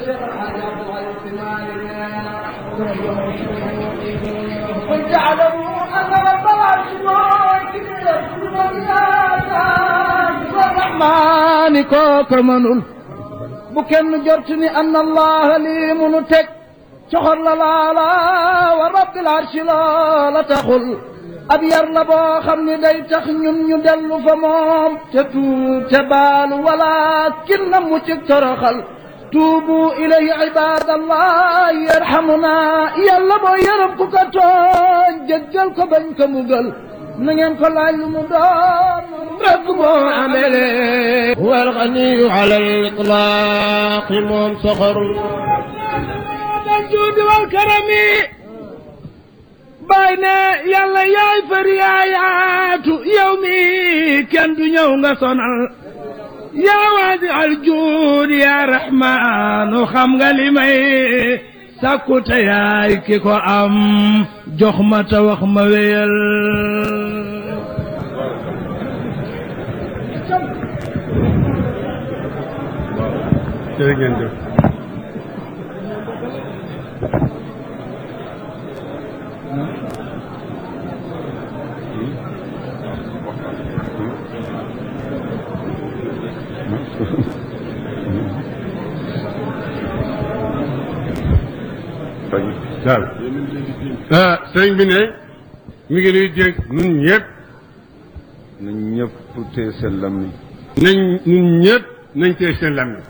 قل تعلموا أن رب العرش الرحمن kooka mënul bu kenn jort ni anna allah lii munu teg coxor la laala wa rabbil arshi loola taxul ab yar la boo xam ni day tax ñun ñu dellu fa moom te tuub te baalu walakin na mu ci toroxal tuubu ilayhi ibadallah yarhamuna yàlla boo yërëm ku ko tooñ jéggal ko bañ ko mugal na ngeen ko laaj lu mu doon rek moo amele هو الغني على الإطلاق موم سخر الجود والكرم baay ne yàlla yaay far yaayaatu yow mi kenn du ñëw nga sonal yaa waadi aljuud yaa raxmaanu xam nga li may sàkku te yaay ki ko am jox ma te wax ma wéyal jërë ngeen jëf daal ah sëriñ bi ne mi ngi nuy dénk nun ñëpp nañ ñëpp tee seen lammiñ nañ nun ñëpp nañ tee seen lammiñ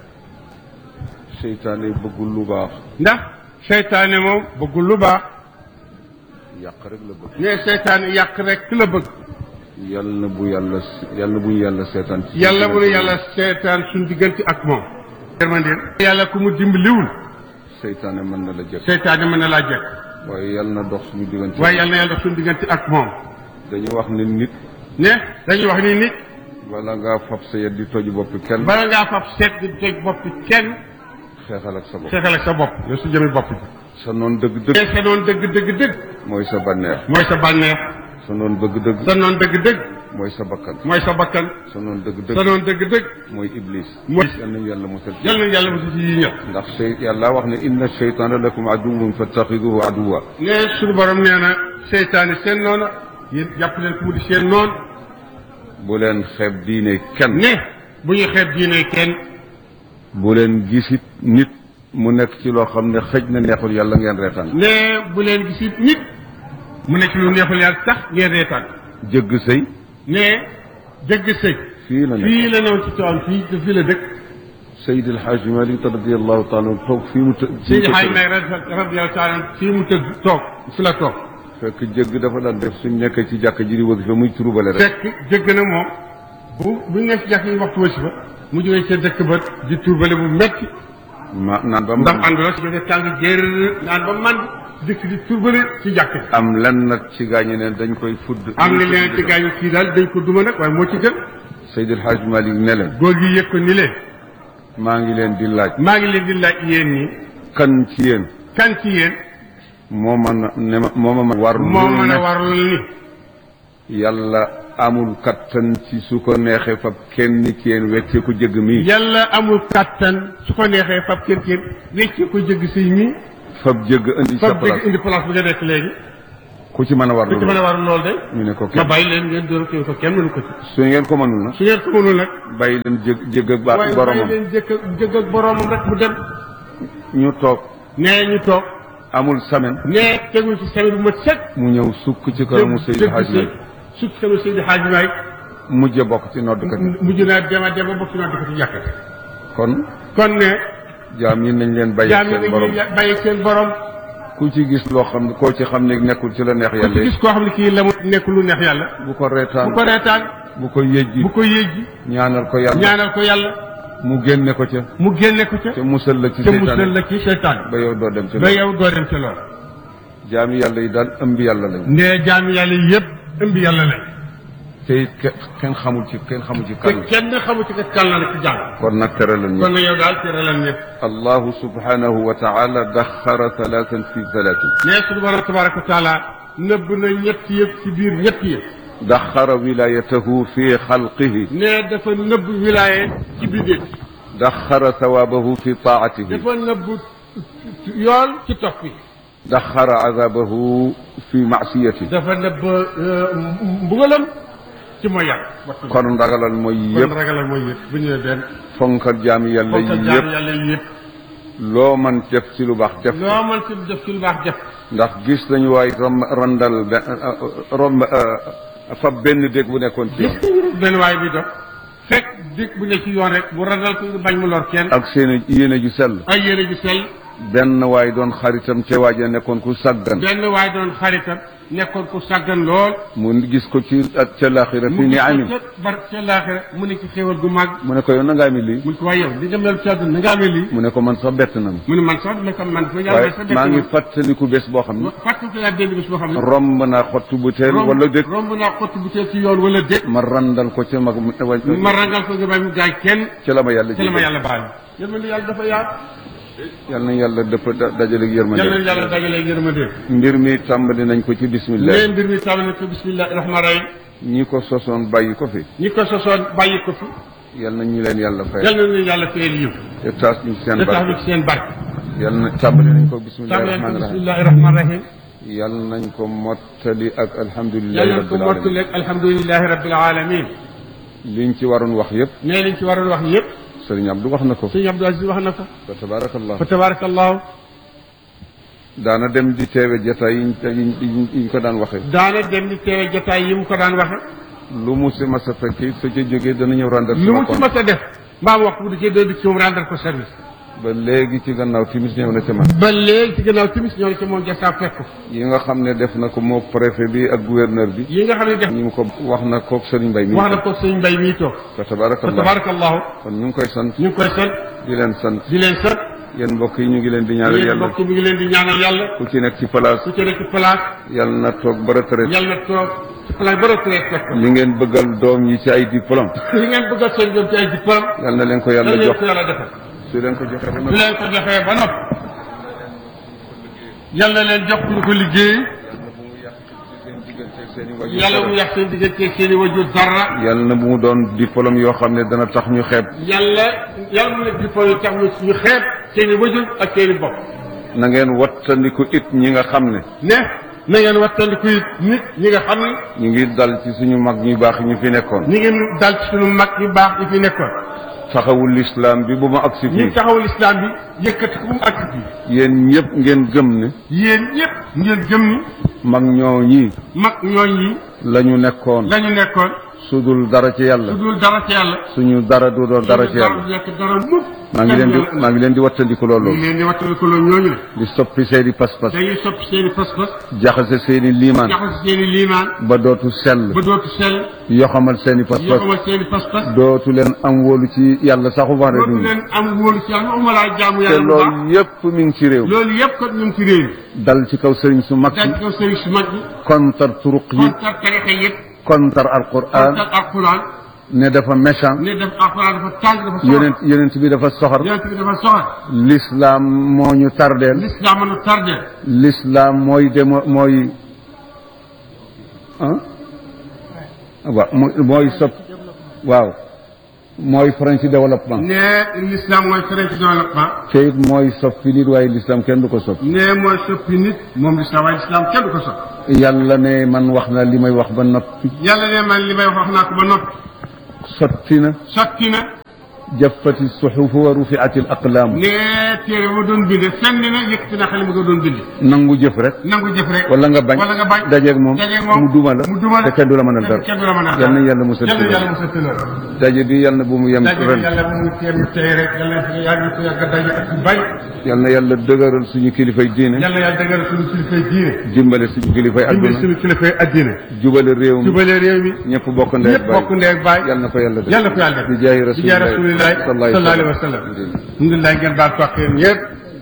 seytaane bëggul lu baax ndax seytaane moom bëggul lu baax yàq rek la bëgg ne seytaane yàq rek la bëgg yàlla na bu yàlla yàlla bu ñu yàlla seetaan ci yàlla bu nu yàlla seetaan suñ diggante ak moom yërmandeel yàlla ku mu dimbaliwul seytaane mën na la jëkk seytaane mën na laa jekk waaye yàlla na dox suñu diggante waaye yàlla na yàlla suñ diggante ak moom dañu wax ne nit ne dañuy wax ni nit bala ngaa fab sa yet di toj boppi kenn bala ngaa fab seet di toj bopp kenn xeexal ak sa bopp seetal ak sa bopp yow su jëmi bopp bi sa noon dëgg dëgg te sa noon dëgg dëgg dëgg mooy sa banneex mooy sa bànneex sa noon bëgg dëgg sa noon dëgg dëgg mooy sa bakkan mooy sa bakkan sa noon dëgg sa dëgg noon dëgg dëgg mooy iblis mooy yal nañu yàlla musal ci yal na yàlla mosu ci yi ñëpp ndax sey yàlla wax ne inna sheytaana lakum aduwwun fattaxiduhu aduwwa ne suñu borom nee na seytaane seen noona yéen jàpp leen ku mu di seen noon bu leen xeeb diine kenn ne bu ñu xeeb diine kenn bu leen gisit nit mu nekk ci loo xam ne xëj na neexul yàlla ngeen reetaan ne bu leen gisit nit mu nekk lu neexul yàlla tax ngeen reetaan jëgg sëy ne jëgg sëy fii la nekk fii la newoon ci tool fii te fii la dëkk Seydi El Hadj Malick radiyallahu taala anhu toog fii mu të si xaaj may radiyallahu taala fii mu tëdd toog fi la toog fekk jëgg dafa daan def suñ nekkee ci jàkk ji di wëgg fa muy turubale rek fekk jëgg na moom bu bu ñu nekk ci jàkk yi waxtu wasi ba mu jógee ca dëkk ba di turbale bu metti ma naan ba ndax mu ànd la si jógee tàng jër naan ba man dëkk di turbale ci jàkk ji am lenn nag ci gaañu ne dañ koy fudd am na leen ci gaañu kii daal dañ ko duma nag waaye moo ci gën Seydi El Hadj Malick ne leen góor gi yëg ko ni leen maa ngi leen di laaj maa ngi leen di laaj yéen ñi kan ci yéen kan ci yéen moo man a ne ma moo ma war moo lu mën ne a warul ni yàlla amul kattan ci su ko neexee fab kenn ci yéen wecce ko jëgg mi yàlla amul kàttan su ko neexee fab kër kër wecce ko jëgg sëy mi fab jëgg indi sa fab jëgg place indi place bi nga nekk léegi ku ci mën a war ku ci mën a loolu war loolu de ñu ne ko ma kenn bàyyi leen ngeen dóor ko ko kenn mënu ko ci su ngeen ko mënul na su ngeen ko mënul nag bàyyi leen jëgg jëgg ak ba waaye bàyyi boromam leen jëkk jëgg ak boromam rek mu dem ñu toog nee ñu toog amul semaine nee tegul ci semaine bu mat sëkk mu ñëw sukk ci kanamu Seydi Hadj Malick sukk kanamu Seydi Hadj Malick mujj a bokk ci noddkat yi mujj naa dema dema bokk naa di ko ci jàkk kon kon ne jaam yi nañ leen bàyyi jaam yi seen borom dañuy bàyyi seen borom ku ci gis loo xam ne koo ci xam ne nekkul ci la neex ku ci yàlla gis koo xam ne kii la mu nekk lu neex yàlla bu ko reetaan bu ko reetaan bu ko yëjji bu ko yéejji ñaanal ko yàlla ñaanal ko yàlla mu génne ko ca mu génne ko ca te musal la ci te musal seytaane la ci seytaan ba yow doo dem ci ba loolu yow doo dem ci loolu jaami yàlla yi daal ëmb yàlla lañ ne jaami yàlla yëpp ëmb yàlla lañ te it ke- kenn xamul ci kenn xamul ci te kan kenn xamu ci ka kan la ci jàng kon nag tere lañ kon nag yow daal tere lan ñëpp allahu subhanahu wa taala daxara talaatan fi talaatin ne suñu borom tabaraka wa taala nëbb na ñett yëpp ci biir ñett yëpp daxara wilayatahu fi xalqihi ne dafa nëbb wilaaye ci bindéef daxara thawaabahu fi taatihi dafa nëbbu yool ci topp yi daxara azabahu fi maasiyati dafa nëbb mbugalam ci mooy yàlla wattu kon ragalal mooy kon yëpp ragalal mooy yëpp bu ñëwee benn fonkal jaami yàlla fonkal yi jaam yëpp yàlla yi yëpp loo man def ci lu baax def loo mën ci def ci lu baax def ndax gis nañu waay rom randal be- rom fab benn dégg bu nekkoon ci yoon benn waay bi dox fekk dig bu ne ci yoon rek mu randal ko bañ mu lor kenn ak seen yéene ju sell ay yére ju sell benn waay doon xaritam ca waaja nekkoon ku saggan benn waay doon xaritam nekkoon ku sàggan lool mu gis ko ci ak ca laaxira fi mu ni gis ko amin ca bar ca laaxira mu ne ci xéewal gu mag mu ne ko yow na nga amee lii mu ne ko waaye yow di nga mel ci àdduna na nga amee lii mu ne ko man sax bett na ma mu ne man sax la ko man ko yàlla waaye sax maa ngi fàttaliku bés boo xam ne fàttali ko yaa benn bis boo xam ne romb naa xottu bu teel romb wala dëkk romb naa xott bu tee ci yoon wala dëkk ma randal ko ca mag ma rangal ko nga bay mu gaay kenn ca la ma yàlla ci la ma ji yàlla baal yërmande yàlla dafa yaat yàlla na yàlla dëpp da- dajale yàlla na yërmande yàlla dagalee yërmande mbir mi tàmbali nañ ko ci bismillah nee mbir mi tàmbali na ko bismillahi rahmaani rahim ñi ko sosoon bàyyi ko fi ñi ko sosoon bàyyi ko fi yàlla na ñu leen yàlla fay yàlla na yàlla fayal yiw te taas ñu seen da tax barke bi ci seen barke yàlla na tàmbali nañ ko bismillahi tàmbali ko rahmaani rahim bismillahi rahmaani rahim yàlla nañ ko mottali ak alhamdulilahi yàlla na ko rabbil alamin mottaleeg alhamdulilahi rabbil alamin liñ ci waroon wax yëpp nee liñ ci waroon wax yëpp sëriñ Abdou wax na ko sëñ Abdou Aziz wax na ko fa tabarakallah fa tabarakallahu daana dem di teewe jataay yiñ yiñ yiñ yiñ ko daan waxee daana dem di teewe jotaay yi mu ko daan waxe lu mu si mas a fekk su ca jógee dana ñëw rendre lu mu ci sama mës a def mbaa mu wax bu da cee doo di ci moom rendre ko service ba léegi ci gannaaw timis ñëw na ca man ba léegi ci gannaaw timis ñoo ne ci moom jasaa fekk ko yi nga xam ne def na ko moo préfet bi ak gouverneur bi yi nga xam ne def ñu ngi ko wax na kook sëriñ Mbay mi wax na ko sëñ mbay mii toog fa fa tabarakallah tabarakallahu kon ñu ngi koy sant ñu ngi koy sant di leen sant di leen sant yéen mbokk yi ñu ngi leen di ñaanal yéen yàlla mbokk mi ngi leen di ñaanal yàlla ku ci nekk ci place ku ci nekk ci place yàlla na toog ba retraite yàlla na toog ci place ba retraite fekk ko li ngeen bëggal doom yi ci ay diplôme li ngeen bëgg a seen doom ci ay diplôme yàlla na leen ko yàlla yàlla leen jox ko yàlla defal su leen ko joxee ba su noppi leen ko joxee ba noppi yàlla leen jox ñu ko liggéey yàlla mu yàq seen diggante seen i wajur dara yàlla na bu mu doon diplôme yoo xam ne dana tax ñu xeeb yàlla yàlla mu nekk diplôme yi tax ñu ñu xeeb seen i wajur ak seen i bopp na ngeen wattandiku it ñi nga xam ne ne na ngeen wattandiku it nit ñi nga xam ne ñu ngi dal ci suñu mag ñu baax ñu fi nekkoon ñi ngi dal ci suñu mag yu baax yi fi nekkoon taxawul lislaam bi bu ma agsi ñi fii taxawul islam bi yëkkati ko mu ak fii yéen ñëpp ngeen gëm ne yéen ñëpp ngeen gëm ni mag ñoo ñi mag ñooñ yi la ñu nekkoon la ñu nekkoon su dul dara ci su yàlla dul dara ci yàlla suñu dara du doon dara ci yàlla nekk dara mukk maa ngi leen di maa ngi leen di wattandiku ñu loolu ngi leen di wattandiku loolu ñooñu ne di soppi seeni pas-pas dañuy soppi seen i pas-pas jaxase seeni liimaan jaxas seen i liimaan ba dootu sell ba dootu sell yoxamal seeni yoo pas-pas xamal seen i pas-pas dootu leen am wóolu ci yàlla saxu wax dootu dund leen am wóolu ci yàlla waxuma laa jaamu te yàlla bu baax loolu yépp mi ngi ci réew loolu yëpp kat ñu ngi ci réew mi dal ci kaw sëriñ su mag dañ yi ko sëriñ su mag bi kontar turuq yi kontar tarixa yëpp kontar alquran kontar alquran ne dafa méchant ne def alquran dafa tàng dafa soxor yonent yonent bi dafa soxor yonent bi dafa soxor l'islam moo ñu tardeel l'islam mën a tardé l'islam mooy demo mooy ah waaw mooy mooy sopp waaw mooy frein ci développement ne l'islam mooy frein ci développement te it mooy soppi nit waaye l'islam kenn du ko soppi ne mooy soppi nit moom l'islam waaye l'islam kenn du ko soppi yàlla ne man wax na li may wax ba noppi yàlla ne man li may wax wax naa ko ba noppi sotti na sotti na jaffati suxufu wa rufiati al aqlaam ne téere ma doon binde fenn na yëkkati na xale ma ko doon binde nangu jëf rek nangu jëf rek wala nga bañ wala nga bañ dajeeg moom dajeeg moom mu duma la mu duma la te kenn du la mënal dara kenn du la mën a yal na yàlla musal ci yàlla yàlla loolu musal ci loolu daje bi yal na bu mu yem daje bi ren yàlla bu mu teem tey rek yàlla na yàlla ko yàgg a daje ak yu bari yal na yàlla dëgëral suñu kilifay diine yàlla yàlla dëggal suñu kilifay diine dimbale suñu kilifay dimbali adduna suñu kilifay addina jubale réew mi jubale réew mi ñëpp bokk ndey ñëpp bokk ndey ak baay yal na ko yàlla def yàlla ko yàlla def bi jaay bi jaay rasulillahi sallallahu alayhi wa sallam alhamdulilah ngeen baal toog yéen ñëpp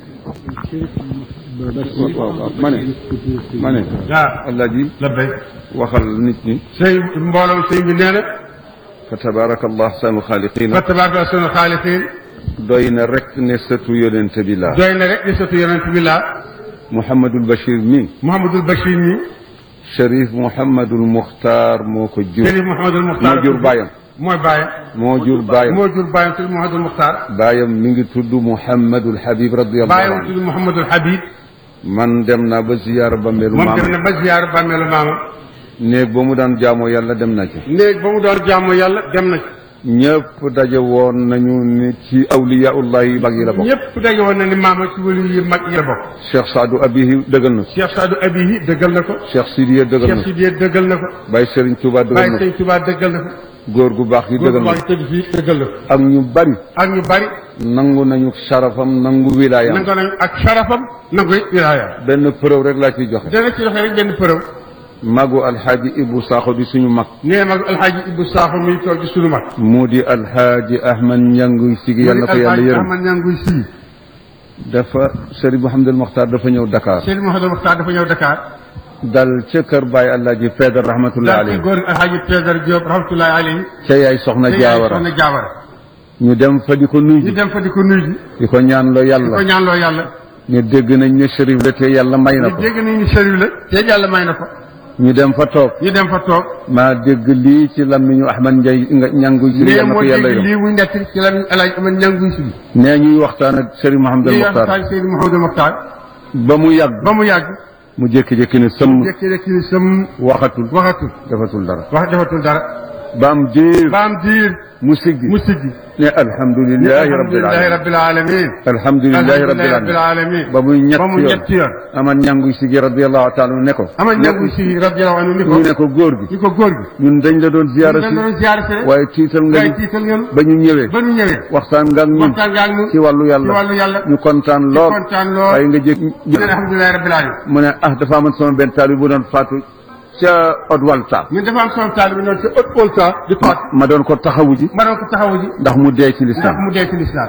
waaw waaw ma ne ma ne waaw alaaji la bay waxal nit ñi sëñ mbooloo sëñ bi nee na fa tabaraka allah ahsanu xaaliqina fa tabaraka sunu xaaliqiin doy na rek ne sëtu yonente bi laa doy na rek di sotu yonent bi laa Mouhamadul Bachir mi Mouhamadul Bachir mi Cherif Mouhamadul Muxtaar moo ko jur Chérif Mouhamadul Muxtaar moo jur bàyyam mooy bàyyam moo jur baayam moo jur bàyyam tudd Mouhamadul Muxtaar baayam mi ngi tudd Mouhamadul Habib radiyallahu bàyyam anhu tudd Mouhamadul Habib man dem naa ba ziyaara ba melu moom dem maam na ba ziyaar bàmmeelu maamam néeg ba mu daan jaamoo yàlla dem na ci néeg ba mu doon jaamu yàlla dem na ci ñëpp daje woon nañu ni ci awliyaullah yi mag yi la bokk ñëpp daje woon na ni maama ci wëlu yi mag yi la bokk Cheikh Saadu Abihi dëggal na ko Cheikh Sadou Abihi dëggal na ko Cheikh Sidiya dëggal na Cheikh ko Sidiye dëggal na ko Baye Serigne Touba dëggal Baye na ko Sëñ Tuubaa dëggal na ko góor gu baax gi góor dëggal bu na baax tëdd fii dëggal na ko ko ak ñu bari ak ñu bari nangu nañu sharafam nangu wilaayam nangu nañu ak sharafam nangu it wilaaya benn preuve rek laa ciy joxe dana ci joxe rek benn përëw magu alxaaji Ibu Sakho di suñu mag nee mag alxaaji Ibou Sakho muy toog ci sunu mag mu di alxaaji Ahmad Ñanguy Sigi yàlla na ko yàlla alxaaji yërëm Ahmad ñanguy sii dafa Serigne Mouhamadul Mokhtar dafa ñëw Dakar Seydou Mouhamadou Mokhtar dafa ñëw Dakar dal ca kër Baye Alaaji Feedar rahmatullahi daal ci alayhi góor alxaaji Pedar Diop rahmatullahi alayhi ca yaay soxna te yaay Jaawara soxna Jaawara ñu dem fa di ko nuyu ñu ji dem fa di ko nuyu ji di ko ñaan loo di ko yàlla ñaanloo yàlla ñu dégg nañ ne Chérif la te yàlla may na ñu ko dégg nañu ni sëriñ la te yàlla may na ko ñu dem fa toog ñu dem fa toog maa dégg lii ci lammiñu Ahmad Ndiaye nga ñanguy Sigi nee yàlla na moo ko yàlla dégg yërëm lii muy nekk ci la alxaaji Ahmad ñanguy sii nee ñuy waxtaan ak Serigne Mouhamadul lii Mokhtar waxtaan Seydou Mouhamadou Mokhtar ba mu yàgg ba mu yàgg mu jékki-jékki ne sëmm jékki-jékki ni sam waxatul waxatul defatul dara wax defatul dara ba am diir ba am diir mu siggi mu siggi ne alhamdulilahi rabbil alhamdulilahi alamin rabbil alamin alhamdulilahi rabbil rabbil alamin alamin ba muy ñett ba mu yoon ñetti yoon aman ñanguy sigi radiallahu taala ne ko ama ñangu si radiyallahu anhu ni ko ñu ne ko góor gi ni ko góor gi ñun dañ la doon ziyaara dañ si doon ziyaara si rek waaye tiital nga waaye ñu tiital ngeen ba ñu ñëwee ba ñu ñëwee waxtaan nga ak ñun waxtaan nga ak ñun ci wàllu ci yàlla wàllu yàlla ñu kontaan ci lool kontaan lool waaye nga jékk ñu ne alhamdulilahi rabbil alamin mu ne ah dafa amoon sama benn taal bi bu doon faatu ca Odwalta ñun dafa am sama taal bi noonu ci ëpp olta di faat ma doon ko taxawu ji ma doon ko taxawu ji ndax mu dee ci ndax lislaam mu dee ci lislaam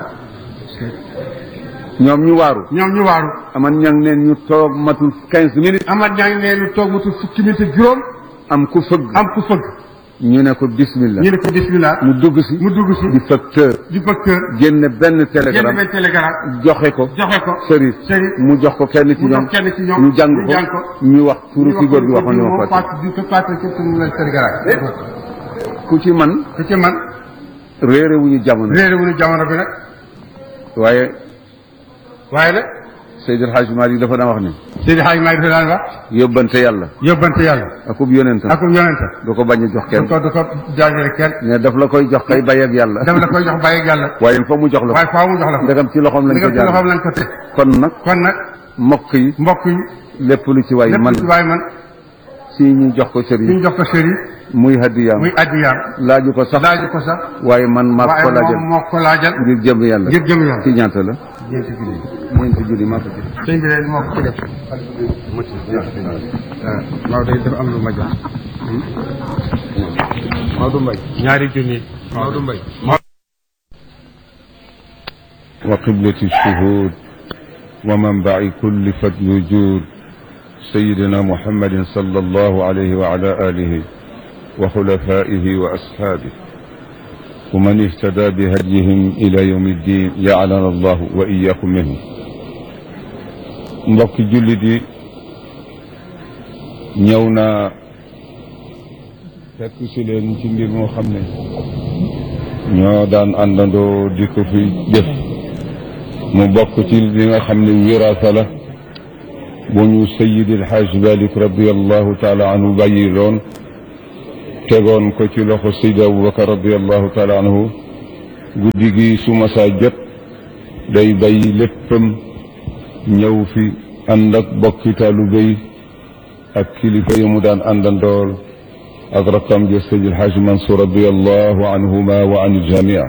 ñoom ñu waaru ñoom ñu waaru aman ñang neen ñu toog matul quinze minutes amat ñaa ngi ne lu toog mutul fukki minute ak juróom am ku fëgg am ku fëgg ñu ne ko bismillah ñu ne ko bismillah mu dugg si mu dugg si di facteur di facteur génne benn génn télégramme benn télégramme joxe ko joxe ko sëriñ sëriñ mu jox ko kenn ci mu jox ñoom kenn ci ñoom ñu jàng ñu jàng ko ko ñu wax turu ki góor gi waxoon ni ma moom fàtte Fatou di ko Fatou ci turu la télégramme ku ci man ku ci man réere wu ñu jamono réeré wu ñu jamono bi nag waaye waaye nag Seydil Hadj Malick dafa daan wax ni Seydi Hadj Malick daan wax yóbbante yàlla yóbbante yàlla akub yonentam ak yonente du ko bañ a jox du kenn ko du ko jaajële kenn ne daf la koy jox kay bay ak yàlla dama la koy jox bàyyi ak yàlla waaye fa mu jox la waaye ko faaw mu jox la ko ndegam ci loxoom lañ li ko nga ci loxoom jaar lañ ko teg kon nag kon nag mbokk yi mbokk yi lépp lu ci waay lépp man lu ci waay man si ñu jox ko sëriñ ñu jox ko sëriñ muy hadiyaam muy addiyaam laaju ko sax laaju ko sax waaye man maa ko waaye laajal moom moo ko laajal ngir jëm yàlla ngir jëm yàlla ci ñaata la ñeenti junni ñeenti junni maa ko jël sëñ bi de moo ko ci def waaw day dafa am lu ma jox Maodo Mbaye ñaari junni Maodo Mbaye وقبلة الشهود ومنبع كل فضل وجود سيدنا محمد صلى الله عليه وعلى آله وخلفائه وأصحابه ومن اهتدى بهديهم إلى يوم الدين جعلنا الله وإياكم منهم mbokk jullit yi ñëw naa fekk si leen ci mbir moo xam ne ñoo daan àndandoo di ko fi jëf mu bokk ci li nga xam ne wiraasa la bu ñu sayidi alxaaj malik radiallahu taala anhu bàyyi loon tegoon ko ci loxo sayid abubakar radiallahu taala anhu guddi gi su masaa jot day bàyyi léppam ñëw fi ànd ak bokki taalibe yi ak kilifa yi mu daan àndandool ak rakkam ja sayid alxaaj mansour radiallahu anhuma wa an iljamia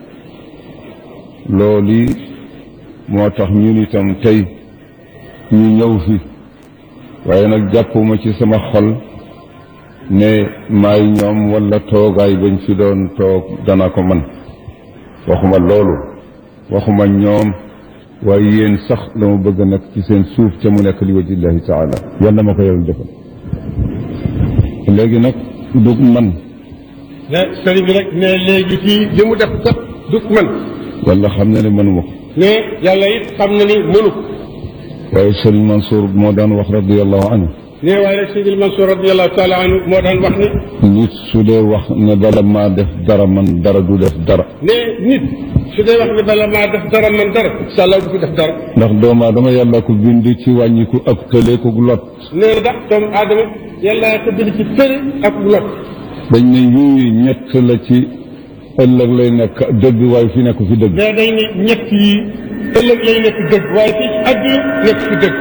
looli moo tax ñun itam tey ñu ñëw fi waaye nag jàppuma ci sama xol ne maay ñoom wala toogaay bañ fi doon toog dana ko man waxuma loolu waxuma ñoom waaye yéen sax dama bëgg nag ci seen suuf te mu nekk li wajillahi taala yal na ma ko yàlla defal léegi nag du man ne sëriñ bi rek ne léegi fii li mu def kat du man wala xam na ne mënuma ko ne yàlla it xam na ni mënu ko waaye sëriñ Mansour moo daan wax radiallahu anhu ne waaye rek Seydil Mansour radiallahu taala anhu moo daan wax ni nit su dee wax ne bala maa def dara man dara du def dara ne nit su dee wax ne bala maa def dara man dara incha allah du fi def dara ndax doomu aadama yàlla ko bind ci wàññiku ak tële ko lot ne ndax doomu aadama yàlla ko bind ci tëri ak lot dañ ne yuy ñett la ci ëllëg lay nekk dëgg waaye fi nekk fi dëgg mais dañ ne ñett yi ëllëg lay nekk dëgg waaye fii ci àdduna nekk fi dëgg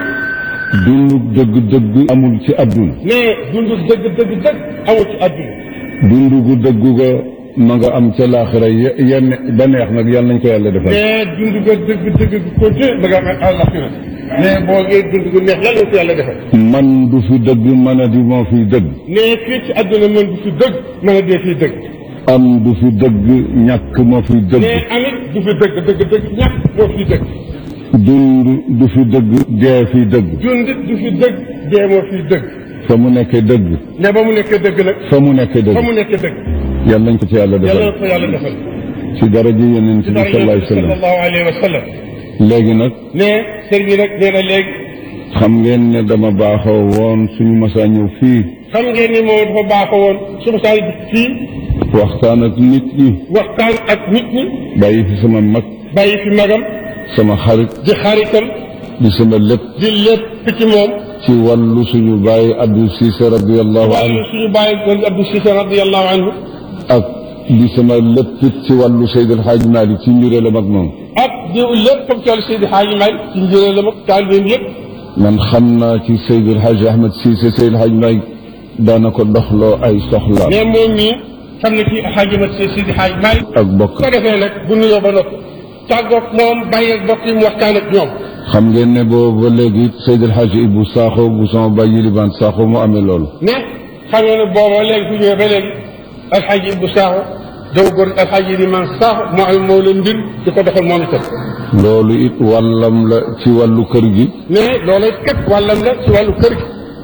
dundu dëgg dëgg amul ci àdduna mais dundu dëgg dëgg dëgg amul ci àdduna dundu gu dëggu ga ma nga am ca laaxira ye- yenn ba neex nag yàlla nañ ko yàlla defal mais dundu ga dëgg dëgg gu continué ba nga am àllaxira mais boo ngee dund gu neex yàlla na ko yàlla defal man du fi dëgg mën a di moo fi dëgg mais fii ci àdduna mën du fi dëgg mën a dee fii dëgg am du fi dëgg ñàkk moo fi dëgg mais amit du fi dëgg dëgg dëgg ñàkk moo fi dëgg dund du fi dëgg dee fi dëgg dund du fi dëgg dee moo fi dëgg fa mu nekkee dëgg ne ba mu nekkee dëgg nag fa mu nekkee fa dëgg mu nekkee dëgg yàlla nañ ko ci yàlla yàlla defal na ko yàlla defal ci daraja yeneen ci bi dara sallallahu yonent alayhi wa sallam sallallahu alayhi wa sallam léegi nag ne sëriñ bi nag nee na léegi xam ngeen ne dama baaxoo woon suñu masaa ñëw fii xam ngeen ni moom dafa baaxoo woon su ma saa fii waxtaan ak nit ñi waxtaan ak nit ñi bàyyi fi sama mag bàyyi fi magam sama xarit di xaritam di sama lépp di lépp ci moom ci wàllu suñu bàyyi Abdou Cissé radiallahu wàllu anhu suñu bàyyi goon Abdou Cissé radiallahu anhu ak di sama lépp it ci wàllu Seydi El Hadj Malick ci njuréelam ak moom ak di lépp comme ci wàllu Seydi Hadji Malick ci njëriñ la mag taalibeem yëpp man xam naa ci Seydi El Hadj Ahmed Cissé Seydi El Hadj Malick daana ko doxloo ay soxlaam mais moom mii xam na ci Hadji Mat Seydi Hadji Malick ak bokk su ko defee nag bu nuyoo ba noppi tàggoog moom bàyyi ak bokk yi mu waxtaan ak ñoom xam ngeen ne boobu ba léegi Seydi El Hadj Ibou Sakho bu sama baay Yilibaan Sakho mu amee loolu mais xam nga ne booba léegi fu ñëwee ba léegi alxaaji Ibou Sakho daw góor alxaaji Liman Sakho moo am moo leen mbir di ko doxal moom itam loolu it wàllam la ci wàllu kër gi mais loolu kat wàllam la ci wàllu kër gi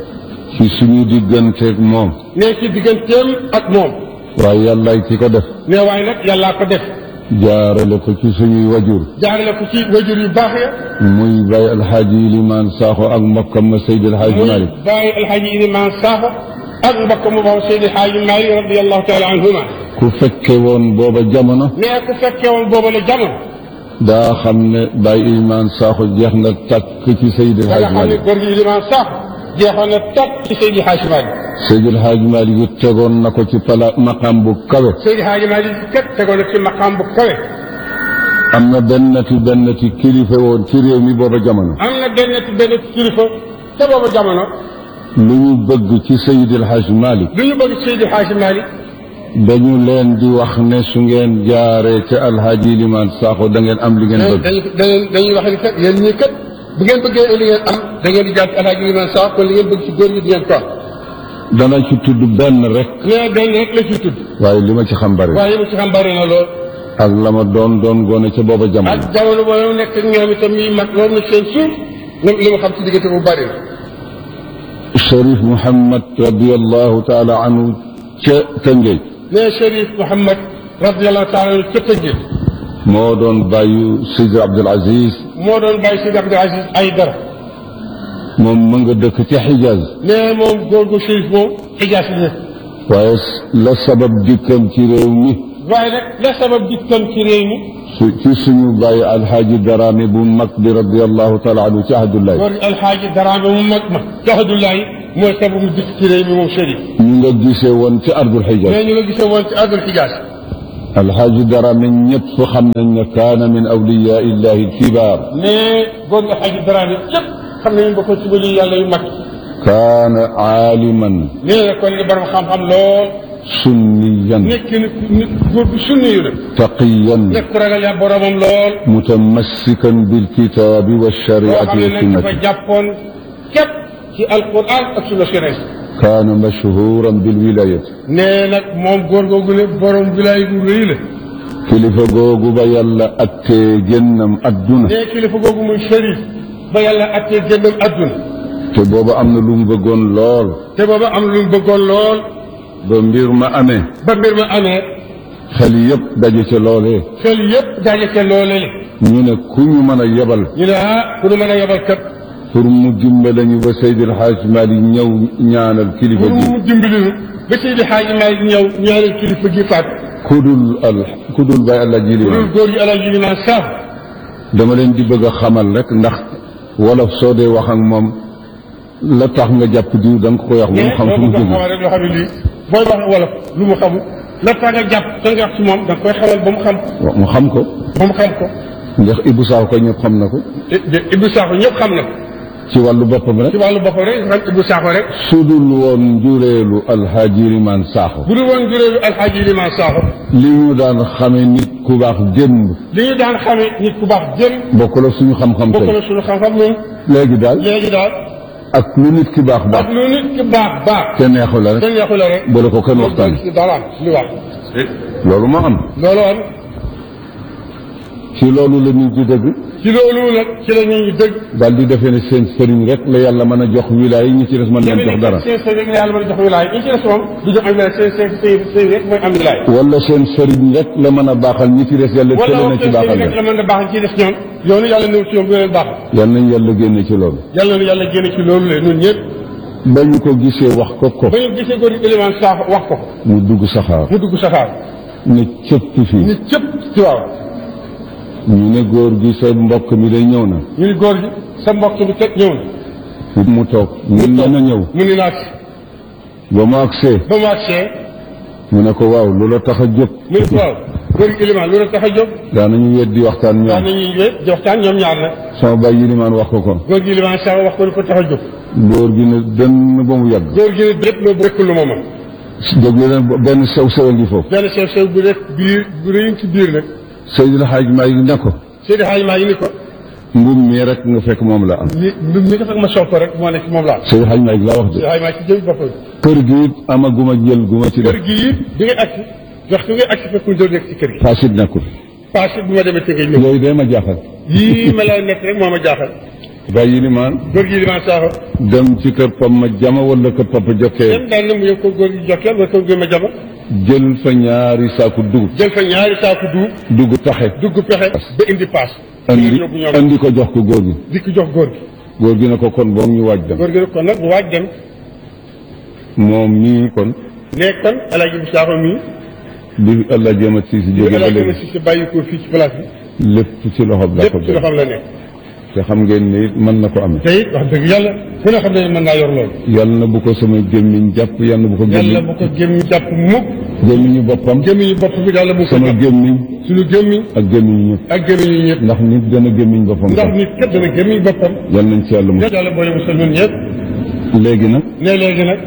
ci suñu digganteeg moom ne ci digganteem ak moom waaye yàllaay ki ko def mais waaye nag yàllaa ko def jaarale ko ci suñuy wajur jaarale ko ci wajur yu baax ya muy Baye El Hadj Yilimaan Sakho ak mbokkam ma Seydi El Hadj muy Malick bàyyi alxaaji Liman Sakho ak mbokk mu baax Seydi Hadji Malick radiallahu taala anhuma ku fekke woon booba jamono mais ku fekkee woon booba la jamono daa xam ne Baye Yilimaan Sakho jeex na tàkk ci Seydi El da nga Hadj xam ne Malick góor gi Liman Sakho jeexoon na topp ci Seydi Hadji Malick Seydi El Hadj Malick it tegoon na ko ci pala maqam bu kawe Seydi Hadji Malick kat tegoon na ci maqaam bu kawe am na bennati bennati kilifa woon ci réew mi booba jamono am na benn benn kilifa te booba jamono lu ñu bëgg ci Seydi El Hadj Malick lu ñu bëgg Seydi Hadji Malick dañu leen di wax ne su ngeen jaaree ca El Hadj Yilimaan Sakho da ngeen am li ngeen bëgg dañuy dañuy dañuy wax ni kat yéen ñii kat bu ngeen bëggee li ngeen am da ngeen di jaar ci alaaji Liman Sakho kon li ngeen bëgg ci góor ñi di ngeen ko am dana ci tudd benn rek mais benn rek la ciy tudd waaye li ma ci xam bari waaye mu ci xam bari na lool ak la ma doon doon gone ca booba jamono ak jamono boobu nekk ak ñoom itam ñuy mag loolu na seen suuf ñoom li ma xam ci diggante bu bari na Cherif Mouhamed radiallahu taala anhu ca Tëngéej mais Chérif Mouhamed radiallahu taala anhu ca Tëngéej moo doon bàyyu Seydi Abdul Aziz moo doon bàyyi Seydi Abdou Aziz ay dara moom ma nga dëkk ca Xijaaz mais moom góor gu Chérif moom xijaas la nekk waaye la sabab dikkam ci réew mi waaye nag la sabab dikkam ci réew mi su ci suñu bàyyi alxaaji Daraame bu mag bi radiallahu taala anhu ci Ahdullahi góor gi alxaaji Daraame mu mag ma joxadullahi mooy sababu mu dikk ci réew mi moom Chérif ñu nga gisee woon ci ardul Xijaaz mais ñu nga gisee woon ci ardul xijaas alxaaji Daraame ñëpp xam nañ ne kaana min awliyaa illahi alkibaar mais góor gi alxaaji Daraame képp xam nañu bokkoon ci wali yàlla yu mag kaana aaliman nee na kon li borom xam-xam lool sunniyan nekk nit nit góor bu sunni yu la taqiyan nekk ku ragal yaa boromam lool mutamassikan bilkitaabi boo walshariati xam ne nag dafa walsunnati jàppoon képp ci alquran ak sunna sénégal kaana mashhuran bilwilayati nee nag moom góor googu ne borom wilaay gu rëy la kilifa googu ba yàlla attee génnam adduna nee kilifa googu muy Chérif ba yàlla attee génnam adduna te booba am na lu mu bëggoon lool te booba am lu mu bëggoon lool ba mbir ma amee ba mbir ma amee xel yëpp daje ca loolee xel yëpp daje ca loolee ñu ne ku ñu mën a yebal ñu ne ah ku nu mën a yebal kat pour mu dimbale ñu ba Seydil Hadj Malick ñëw ñaanal kilifa pour gi mu dimbali ñu ba Seydi Hadji Malick ñëw ñaanal kilifa gi faat kudul al kudul bay allah ji loolu limaan góor gi alaaji limaan saaf dama leen di bëgg a xamal rek ndax wolof soo dee wax ak moom la tax nga jàpp diw da nga ko koy wax ba mu xam fu mu ko jóge xamal rek loo xam ne lii booy wax wolof lu mu xamul la tax nga jàpp da nga wax ci moom da nga koy xamal ba mu xam waaw mu xam ko ba mu xam ko ndax Ibou Sakho ko ñëpp xam na ko Ibou Sakho ñëpp xam na ko ci wàllu boppam rek ci wàllu boppam rek xam Ibou Sakho rek sudul woon njureelu alxaaji limaan Sakho bu dul woon juróomi alxaaji limaan Sakho li ñu daan xamee nit ku baax démb li ñu daan xamee nit ku baax jëm bokk la suñu xam-xam bokk tey na suñu xam-xam moom léegi daal léegi daal ak lu nit ki baax baax ak lu nit ki baax baax te neexu la te rek neexu la rek bu la ko kenn waxtaan ci dara li wax loolu moo am loolu am ci loolu la nit di dëgg ci loolu nag ci la ñuy dëgg daal di defee ne seen sëriñ rek la yàlla mën a jox wilaay yi ñi ci des mën leen jox dara seen sëriñ la yàlla mën a jox wilaay ñi ci des moom du jox am wilaay seen seen seen sëriñ rek mooy am wilaay wala seen sëriñ rek la mën a baaxal ñi ci des yàlla wala tële na moom ci seen baaxal sëriñ rek la la mën a baax ci des ñoom yoonu yàlla néew ci ñoom du leen baax yal nañ yàlla génne ci loolu yàlla na yàlla génne ci loolu le ñun ñëpp ba ñu ko gisee wax ko ko ba ñu gisee góor gi élément saaf wax ko ko mu dugg saxaar mu dugg saxaar ne cëpp fii nit cëpp ci waaw ñu ne góor gi sa mbokk mi day ñëw na ñu ni góor gi sa mbokk bi teg ñëw na mu toog ñun toog. mën a ñëw mu ni naag ba mu agsee ba mu agsee mu ne ko waaw lu la tax a jóg mu ni ko waaw góor gi élément lu la tax a jóg daanañu weddi waxtaan wax ñoom nañuy wé di waxtaan ñoom ñaar nag sama baay yilimaan wax ko ko góor gi élément saaf wax ko lu ko tax a jóg góor gi ne dënn ba mu yàgg góor gi ne lépp loo bëgg lu mooma déglu leen benn sew sew a ngi foofu benn sew sew bu rek biir bu rëy ci biir nag Seydil Hadj Malick ne ko Seydi Hadji maa ngi ni ko mbub mi rek nga fekk moom la am ni mi mi nga fekk ma sol ko rek moo nekk moom laa Seydil Hadj Malick laa wax de Seydi Hadji maa ci jëm boppam kër gi it amaguma jël guma ci def kër gi it bi ngay agsi waxtu ngay agsi fekkul doo nekk ci kër gi fasit nekkul parce que bu ma demee tënkee ñëw yooyu day ma jaaxal yii ma la nekk rek moo ma jaaxal baay yilimaan góor gi limaan saaxo dem ci kër pam ma jama wala kër papa jokkee dem daan na mu yow ko góor gi jokkeel wala ko góor ma jama jël fa ñaari saaku dugub jël fa ñaari saaku duub dugg taxe dugg pexe ba indi paas andi yóbbu ñoom andi ko jox ko góor gi di ko jox góor gi góor gi ne ko kon boog ñu waaj dem góor gi nag kon nag bu waaj dem moom mii kon ne kon alaaji bu saaxo mii bi allah jéemat si si bu jóge ba alaaji ma léegi si sa bàyyi ko fii ci place bi lépp ci loxoom la ko lépp ci def loxoom la nekk te xam ngeen ni it mën na ko amee te it wax dëgg yàlla ku ne xam ne mën naa yor loolu yàlla na bu ko sama gémmiñ jàpp yàlla na bu ko yàlla gémmiñ bu ko gémmiñ jàpp mukk gémmiñu boppam gémmiñu bopp bi yàlla bu ko sama jàpp gémmiñ suñu gémmiñ ak gémmiñu ñëpp ak gémmiñu ñëpp ndax nit dana gémmiñ boppam ndax sax nit kat dana gémmiñ boppam yàlla nañ ci yàlla mu yàlla boole musal ñun ñëpp léegi nag ne léegi nag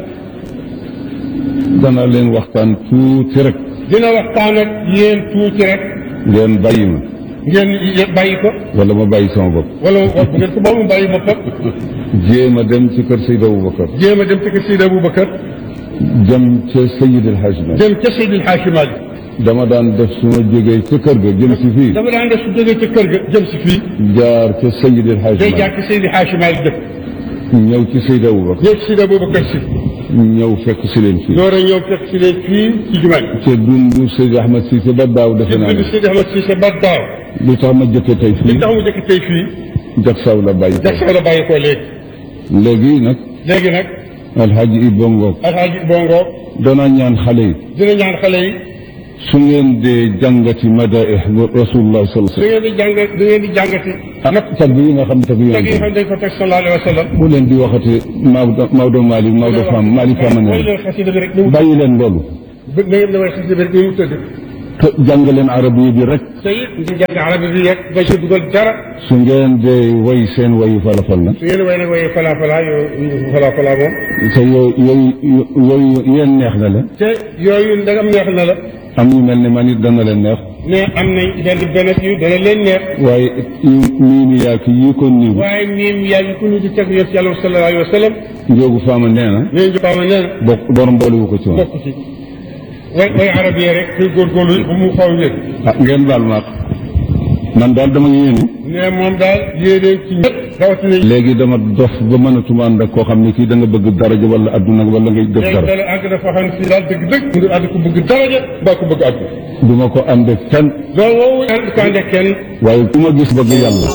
dana leen waxtaan tuuti rek dina waxtaan ak yéen tuuti rek ngeen bàyyi ma ngeen ye- bàyyi ko wala ma bàyyi sama bopp wala wala bu ngeen ko boobu mu bàyyi boppam jéem a dem ci kër Seydi Aboubacar jéem a dem ci kër Seydi Aboubacar jëm ca Seydi El Hadj Malick dem ca Seydil Hadji Malick dama daan def su ma jógee ca kër ga jëm si fii dama daan def su jógee ca kër ga jëm si fii jaar ca Seydi El Hadj day Malick jaar ci Seydi Hadji Malick dëkk ñëw ci Seydi Aboubacar ñëw ci Seydi Aboubacar si ñëw fekk si leen fii door a ñëw fekk si leen fii ci jumaa ji te dundu Seydi Ahmed Cissé ba daaw defe naa bind ne Seydi Ahmed Cissé ba daaw lu tax ma jëkkee tey li fii tax mu jëkk tey fii jak saw la bàyyi ko jag sax la bàyyi ko léegi léegi nag léegi nag alxaaji Ibba Ngoog alxaaji bongo danaa ñaan xale yi dina ñaan xale yi su ngeen dee jàngati madaih rasulullah sallallahu da alayhi ngeen di jàng da ngeen di jàngati wasallam tagg yi nga xam tagg teg yi yonent xam dañ ko teg sallallahu alayhi wa sallam bu leen di waxati Maodo Maodo Malick Maodo Fam Malick Fam mooy ne leen xasida bi rek ni mu bàyyi leen loolu na ngeen di way xasida bi rek ni mu tëdd te jàng leen arab yi bi rek te it di jàng arabi bi rek ba ci dugal dara su ngeen dee way seen wayu falafal na su ngeen way nag waye fala fala yooyu fala fala moom te yooyu yooyu yooyu yéen neex na leen te yooyu ndagam neex na la am ñu mel ni man it dana leen neex ne am nañ benn benn yu dana leen neex waaye mii mi yaa ki yi ko niiw waaye miim yaa ngi ko nu di teg yonent yàlla sallallahu alayhi wa sallam njóogu faama nee na nee ñu baama nee na bokk borom boolewu ko ci woon bokk ci way way arab yi rek kuy góorgóorlu ba mu xaw wér ah ngeen baal ma ak man daal dama yéene ne moom daal yéeneen ci ñëpp rawatina léegi dama dof ba mënatuma ànd ak koo xam ne kii da nga bëgg daraja wala adduna wala ngay def léegi dara dara àgg dafa xam si daal dëgg dëgg mu ngi ànd ko bëgg daraja mbaa ko bëgg àgg du ma ko ànd ak kenn loolu woowu ànd ko ànd ak kenn waaye ku ma gis bëgg yàlla waaye képp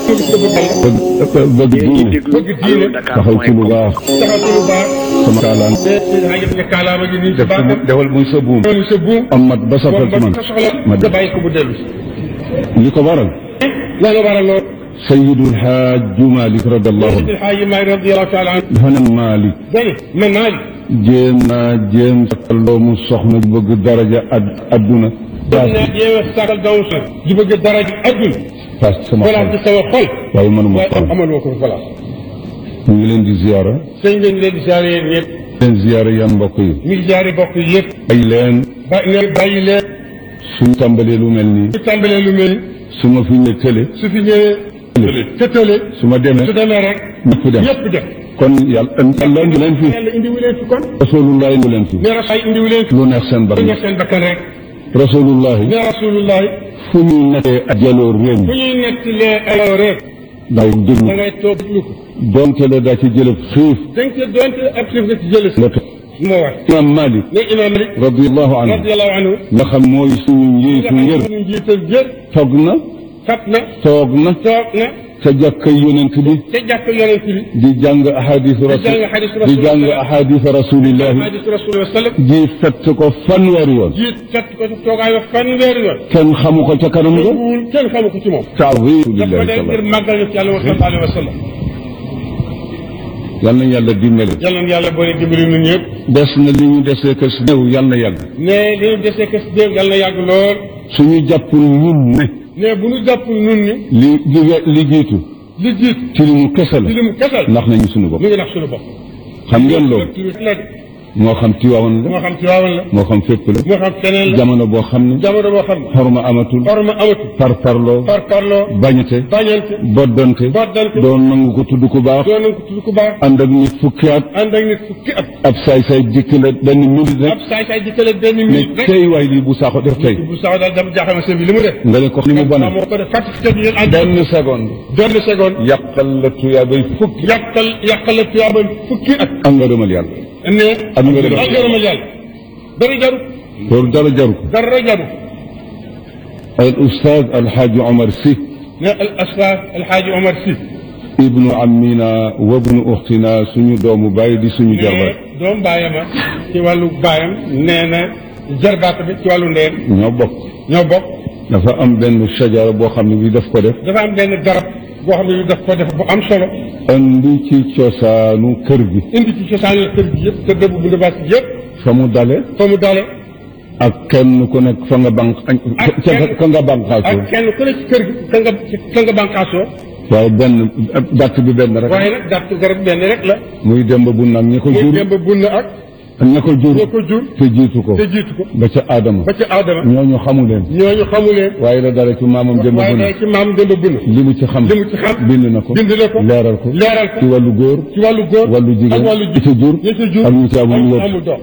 bëgg bëgg diine bëgg diine taxaw ci lu baax taxaw ci lu baax sama kaalaan te daa jëf ne kaalaama gi nii ci def ko mu baaxam defal muy sa buum loolu sa buum am mat ba safal ba ci man sa soxla ma nga def bàyyi ko bu dellu si li ko waral la nga waral loolu sayidul xaaju malik radiallahu anhu Seydi Xaaji Maalik radiyallahu taala anhu dafa ne malik dani man naa li jéem naa jéem sakkal doomu soxna bu bëgg daraja ad adduna dégg naa jéem a sàkkal doomu sa di bëgg dara ji adduna paas sama voilà ci xol sama xol waaye mënuma waaye xol amaloo ko voilà ñu ngi leen di ziyaara sëñ bi ñu leen di ziare yéen ñëpp leen ziyaara yan mbokk yi mi ngi ziare bokk yi yëpp ay leen ba ne bàyyi leen suñu tàmbalee lu mel nii su tàmbalee lu mel su ma fi ñëwee tële su fi ñëwee te tële su ma demee su demee rek ñëpp dem ñëpp dem kon yàlla yàlla indi leen fi yàlla indiwu leen fi kon rasulullah indi leen fi ne rasaay indiwu leen fi lu neex seen lu bakkan nga seen bakkan rek rasulullah ne rasulullahi fu ñuy nekkee ak jaloor réew fu mi ñuy nettalee ay rek daw da déglu ngay toog déglu ko donte la daa ci jëlëb xiif dañ ko doonte ab xiif nga ci jële si la toog moo war imam malik ne imam Malik radiallahu anhu radiyallahu anhu nga xam mooy suñu njiitu nga ngër xam ne njiital jër toog na fat na toog na toog na ca jàkkay yonent bi te jàkk yonent bi di jàng ahadisu rasul jàng ahadisu di rasul jàng ahadisa rasulillahi hadis rasulullah sallam ji fett ko fanweeri yoon jiit fett ko ci toogaay wax fanweeri yoon kenn xamu ko ca kanam nga wul kenn xamu ko ci moom taawir daf ko lillahi def ngir taala màggal na ci yàlla wa sallallahu alayhi wa sallam yal na yàlla dimbali yàlla na yàlla boole dimbali ñun ñëpp des na li ñu desee kër si néew yal na yàgg ne li ñu desee kës déew yàlla na yàgg lool suñu jàppul ñun ne ne bu ñu jàppul nun ni li li li jiitu li jiit ci li mu kese la ci li mu kesal ndax nañu suñu bopp mu ngi nax suñu bopp xam ngeen loolu la de moo xam Tiwaawan moo la xam ci waawan la moo xam fépp la moo xam feneen la jamono boo xam ne jamono boo xam ne xorma amatul orma amatul parparloo par parloo bañate bañante boddante boddante doon nangu ko tudd ku baax doon nañ ko tudd ku baax ànd ak nit fukki at ànd ak nit fukki at ab saay-saay jikk la benn minute rek ab saay saay dikkale benn ne minute rek tey waay lii bu saako def tey bu sax daal dama jaaxal ma sëñ bi li mu def nga ne ko ni mu bone moo ko def fàttali te yéen ànd benn seconde benn seconde yàqal la tuyaabay fukki yàqal yàqal la tuyaaba fukki at am nga rëmal yàlla ne Am nga def. ak ngërëmal yàlla dara jaru loolu dara jaru ko dara jaru al ustaaz alxaaji omar si ne al asfar alxaaji omar si ibnu amina wa ibnu uxtina suñu doomu bàyyi di suñu jarbaat ne doom baayama ci wàllu baayam nee na jarbaat bi ci wàllu ndeyam ñoo bokk ñoo bokk dafa am benn sajara boo xam ne bi daf ko def dafa am benn garab boo xam ne bi daf ko def bu am solo andi ci cosaanu kër gi indi ci cosaanal kër gi yëpp kër dëbb bu ndabaas gi yëpp fa mu dale fa mu dale ak kenn ku nekk fa nga banq Ak ca kenn- ka nga banqaasoo ak kenn ku ne ci kër gi ka nga ka nga bànqaasoo waaye benn dàtt bi benn rek waaye nag gàtt garab benn rek la muy demb bu nag ña ko muy jur demb bunn ak ña ko jur ñoo ko jur te jiitu ko te jiitu ko ba ca aadama ba ci aadama ñooñu xamu leen ñooñu xamu leen waaye la dara ci maamam demb waaye bu day nag ci maam demb bunn li mu ci xam li mu ci xam bind na ko bind na ko leeral ko leeral ko ci wàllu góor ci wàllu góor wàllu jigéen ak wàllu ñi ca jur ñi ca jur ak ñi ci amul amul wët amul doom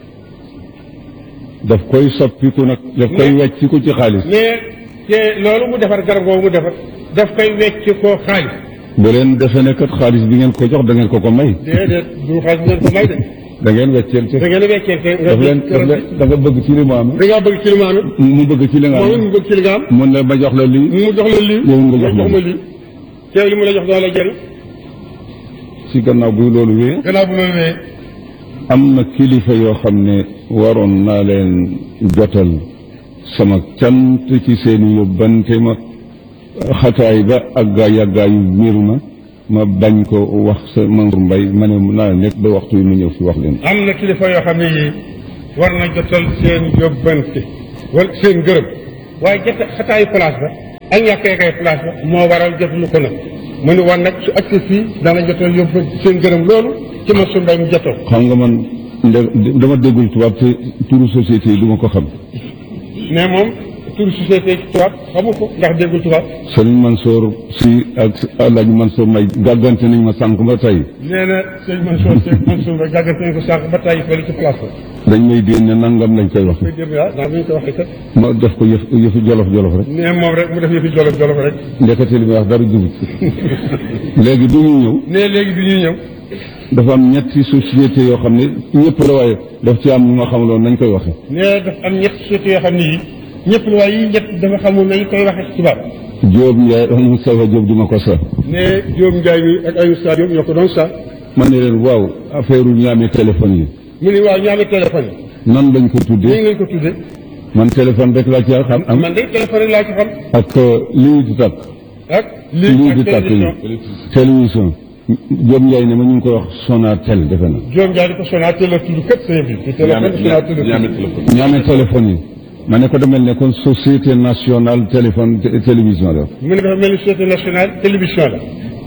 daf koy soppiku nag daf koy Mais- wecciku ci xaalis mais te loolu mu defar garab googu mu defar daf koy wecc ko xaalis bu leen defe ne kat xaalis bi ngeen ko jox da ngeen ko ko may déedéet du xaalis bu ngeen ko may de da ngeen wecceel ci da ngeen a weccee ke daf leen daf leen da nga bëgg ci li mu am da ngaa bëgg ci li mu am mu bëgg ci li nga moom it am mu bëgg ci li nga am mun la ma jox la lii mu jox la lii yow nga jox jox ma ma lii teew li mu la jox doo la jëriñ ci gannaaw buy loolu wee gannaaw bu loolu wee am na kilifa yoo xam ne waroon naa leen jotal sama cant ci seeni yóbbante ma xataay ba ak gaa yàggaayu mbir ma ma bañ ko wax sa Mansour Mbaye ma ne naa nekk ba waxtu yi mu ñëw fi wax leen am na kilifa yoo xam ne yii war na jotal seen yóbbante wala seen gërëm waaye jot xataayu place ba ak ñàkkee kay place ba moo waral jotalu ko nag mu ne war nag su agsi fii dana jotal yóbbante seen gërëm loolu ci Mansour Mbaye mu jotal xam nga man nde- dama déggul tubaab te turu société yi du ma ko xam mais moom tur société ci tubaab xamu ko ndax déggul tubaab Sëriñ Mansour si ak Alaaji Mansour Mbaye gàggante nañ ma sànq ba tey nee na sëñ Mansour sëñ Mansour Mbaye gàggante nañ ko sànq ba tàyyi fële ci place ba dañ may déen ne nangam lañ koy wax koy dégg ah ndax bu ñu ko waxee kat ma def ko yëf yëfu jolof jolof rek nee moom rek mu def yëfi jolof jolof rek ndekete li may wax dara jubut léegi du ñu ñëw nee léegi bi ñuy ñëw dafa am ñetti société yoo xam ne ñëpp la waaye daf ci am ñu ma xamaloon nañ koy waxe nee dafa am ñett société yoo xam ne yi ñëpp la waaye yi ñett dafa xamul nañ koy waxee ci tubaab Diop Ndiaye Moustapha Diop di ma ko sax ne Diop Ndiaye mi ak Ayou Sa Diop ñoo ko doon sax ma ne leen waaw affaire ñaame téléphone yi mu ni waaw ñaame téléphone yi nan lañ ko nii tuddee ngeen ko tudde man téléphone rek laa ci xam am man de téléphone rek laa ci xam ak lii di takk ak lii lii di ak takk télévision télévision Diop Ndiaye ne ma ñu ngi koy wax Sonatel defe na Diop Ndiaye di ko Sonatel la tudd kët sëñ bi te téléphone Sonatel la tudd ñaame téléphone yi ma ne ko demel ne kon société nationale téléphone té- télévision la mu ne dafa mel ni société nationale télévision la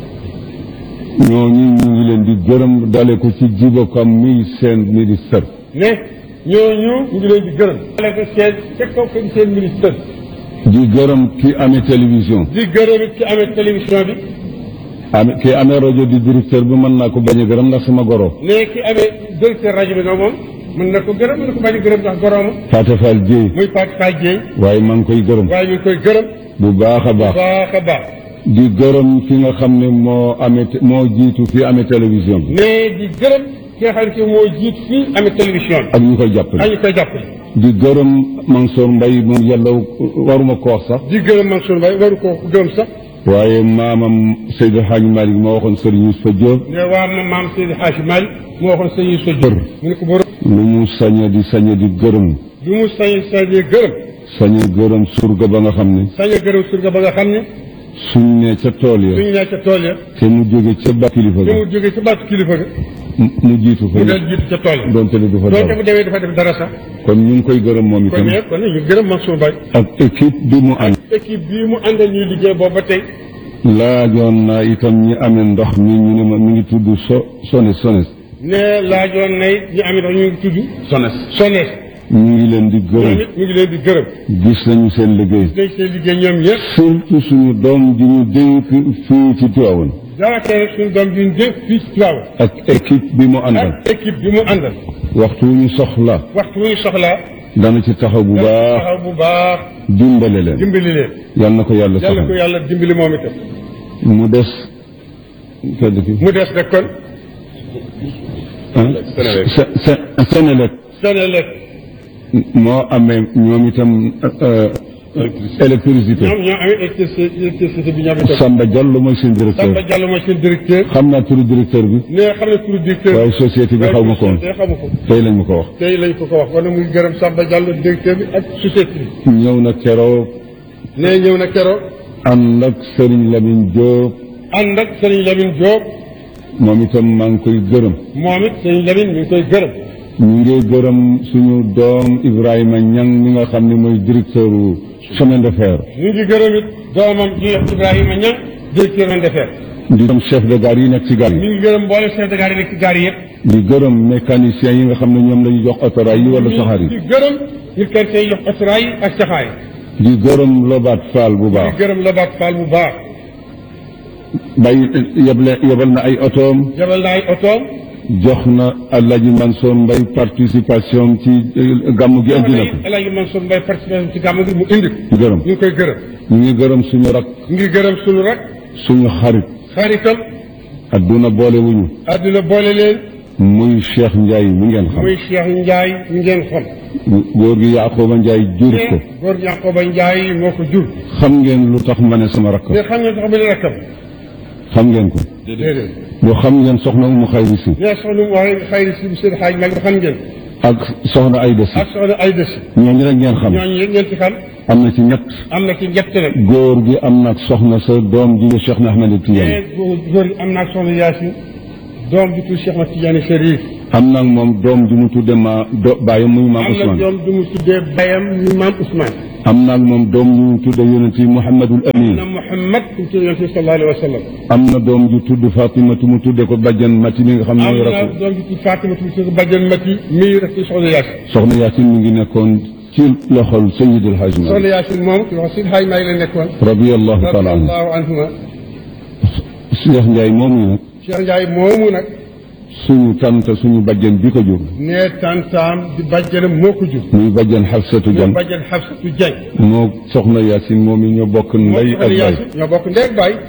ñooñu ñu ngi leen di gërëm dale ko ci jibokam muy seen ministère ne ñooñu ñu ngi leen di gërëm wala ko seen ca kaw ko seen ministre di gërëm ki amee télévision di gërëm it ki amee télévision bi ame ki amee rajo di directeur bi mën naa ko bañ a gërëm ndax sama goro ne ki amee directeur rajo bi nag moom mën na ko gërëm mën na ko bañ a gërëm ndax gorooma Fatou Fall Dieye muy Fatou Faye Dieng waaye maa ngi koy gërëm waaye ñu ngi koy gërëm bu baax a baax baax a baax di gërëm ki nga xam ne moo amee té- moo jiitu fi amee télévision bi ne di gërëm ki nga xam ne moo jiit fii amee télévision bi ak ñu koy ak jàppale ñu koy jàppale di gërëm Mansour Mbaye moom yàlla waruma ko wax sax di gërëm Mansour Mbaye waru ko gërëm sax waaye maamam Seydou Hadj Malick moo waxoon Serigne Youssoufa Diop ne waa ma maam Seydi Hadji Malick moo waxoon sëñ yi sa Bër. mu ne ko borom lu mu sañe di sañe di gërëm lu mu sañ sañee gërëm sañe gërëm surga ba nga xam ne sañ a gërëm surga ba nga xam ne suñ ne ca tool ya suñu nee ca tool ya te mu jóge ca ba kilifa te ga mu jógee ca baatu kilifa ga mu- mu jiitu fa mu del jiitu ca tool ya doonte ne du fa doonte dara bu demee dafa def dara sax kon ñu ngi koy gërëm moom kon itam ne kon ñu gërëm Mansour Mbaye ak équipe bi mu ànd équipe bii mu àndal ñuy liggéey boobu ba tey laajoon naa itam ñi amee ndox mi ñu ne ma mi ngi tudd so sones sones ne laajoon nay ñu am itam ñu ngi tudd sones sonees ñu ngi leen di ñoom gërëm it ñu ngi leen di gërëm gis nañu seen liggéey dañ seen liggéey ñoom ñëpp surtout suñu doom ji ñu dénk fii ci Tivaouane daanaka rek suñu doom ji ñu dénk fii ci Tivaouane ak équipe bi mu àndal ak équipe bi mu àndal waxtu wu ñu soxla waxtu wu ñu soxlaa dana ci taxaw bu baax taxaw bu baax dimbale leen dimbali leen yal na ko yàlla yàlla ko saxal yàlla dimbali moom itam mu des kedd ki mu des nag kon ah Senelec Senelec moo amee ñoom itam euh, électricité ñoom ñoo amee électricité électricité bi ñoom itam Samba Diallo mooy seen directeur Samba Diallo mooy seen directeur xam naa turu directeur bi ne xam ne turu directeur waaye société bi xaw ma ko woon te xamu ko tey lañ ma ko wax tey lañ ko ko wax kon nag muy gërëm Samba Diallo directeur bi ak société bi ñëw na keroog ne ñëw na keroog ànd ak Serigne Lamine Diop ànd ak Serigne Lamine Diop moom itam maa ngi koy gërëm moom it Serigne Lamine mi ngi koy gërëm ñu ngi gërëm suñu doom Ibrahima Niang mi nga xam ne mooy directeur u chemin de fer ñu ngi gërëm it doomam ji Ibrahima Niang directeur de fer di gërëm chef de gare yi nekk ci gare mi yi ngi gërëm mboolem chef de gare yi nekk ci gare yi yëpp di gërëm mécaniciens yi nga xam ne ñoom la ñu jox autorail yi wala saxaar di yi gërëm ñu kër tey jox asraay ak saxaay di gërëm Lobaat Fall bu di baax gërëm Lobaat Fall bu baax bàyyi yeble yebal na ay otoom jabal na ay otoom jox na Alaaji Mansour Mbaye participation ci eh, gàmm gi indi na ko El Hadj Mansour Mbaye participation ci gàmm gi mu indi ko di gërëm ñu ngi koy gërëm ñu ngi gërëm suñu rak ñu ngi gërëm sunu rak suñu xarit xaritam adduna boole wuñu àdduna boole leen muy Cheikh Ndiaye mi ngeen xam muy Cheikh Ndiaye mi ngeen xam góor gi Yaaxooba Ndiaye jur ko góor Yaquba Ndiaye moo ko jur xam ngeen lu tax ma ne sama rakk mais xam nga sax bi rakkam xam ngeen ko déedéet boo xam ngeen soxna Umu Xayri si mais soxna mu waxee xayri si seen xaaj mag xam ngeen ak soxna Ayda si ak soxna Ayda si ñooñu rek ngeen xam ñooñu yëpp ngeen ci xam am na ci ñett am na ci ñett nag góor gi am na ak soxna sa doom ji Cheikh na Ahmed Tidiane mais góor góor gi am naa soxna Yaasin doom bi tudd Cheikh Mat Tidiane Chérif am na ak moom doom ji mu tudde ma do bàyyam muy maam am na Ousmane doom du mu tuddee bayam ñu maam Ousmane am na ak moom doom ji mu tudde yonent yi Mouhamadul Amin na Mouhamad ku tudd yonent bi sallallahu alayhi wa sallam am na doom ju tudd Fatimatu mu tudde ko bàjjan Mati mi nga xam ne am mooy na rakk doom bi tudd Fatima tudd Badiane Mati mii rek ci soxna Yaasin soxna Yaasin mi ngi nekkoon ci loxol Seydil Hadj soxna Malick Yaasin moom ci wax si xaaj maa ngi la nekkoon radiyallahu taala anhu radiyallahu anhuma Cheikh Ndiaye moomu nag Cheikh Ndiaye moomu nag suñu tante suñu bàjjan bi ko jur nee tantaam di bàjjanam moo ko jur muy bàjjan Xafsatu moo Jan bàjjan Xafsatu Dieng moo soxna Yaasin moom yi ñoo bokk moo ndey ak soxna baay Yaasin ñoo bokk ndey ak baay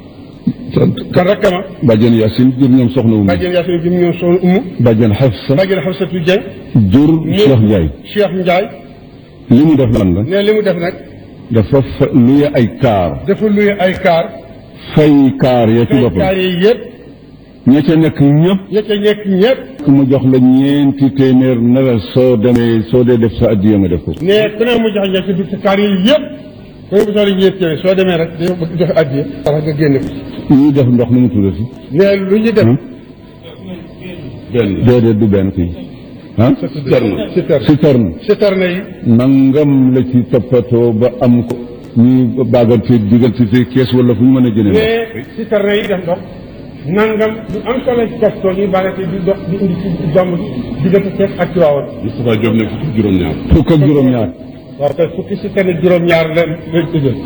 kon rakkama bàjjan Yaasin jur ñoom soxna Umu bàjjan Yaasin jëm ñoom soxna Umu bàjjan Xafsa bàjjan Xafsatu Dieng jur Cheikh Ndiaye Cheikh Ndiaye li mu def lan la ne li mu def nag dafa fa luye ay kaar dafa luye ay kaar fay kaar ya ci ay boppam kaar yi yëpp ña ca nekk ñëpp ña ca nekk ñëpp ku mu jox la ñeenti téeméer na la soo demee soo dee def sa addiya nga def ko ne ku ne mu jox ña ca dugg ci kaar yi yëpp ku ne mu soxla ñeent téeméer soo demee rek dañoo bëgg joxe addiya wala nga génne ko ñuy def ndox nu mu tuddati ne lu ñu def benn déedéet du benn kii ah citerne citerne citerne yi nangam la ci toppatoo ba am ko ñuy baagante diggante ci kees wala fu ñu mën a jëlee ndox ne citerne yi def ndox nangam du am solo ci kastoo ñuy bagate di dox di indi ci jàmm diggante Cees ak Tiwaawan Moustapha Diop ne fukki juróom-ñaar. fukk ak juróom-ñaar waaw kay fukki citerne juróom-ñaar la lañ tëjal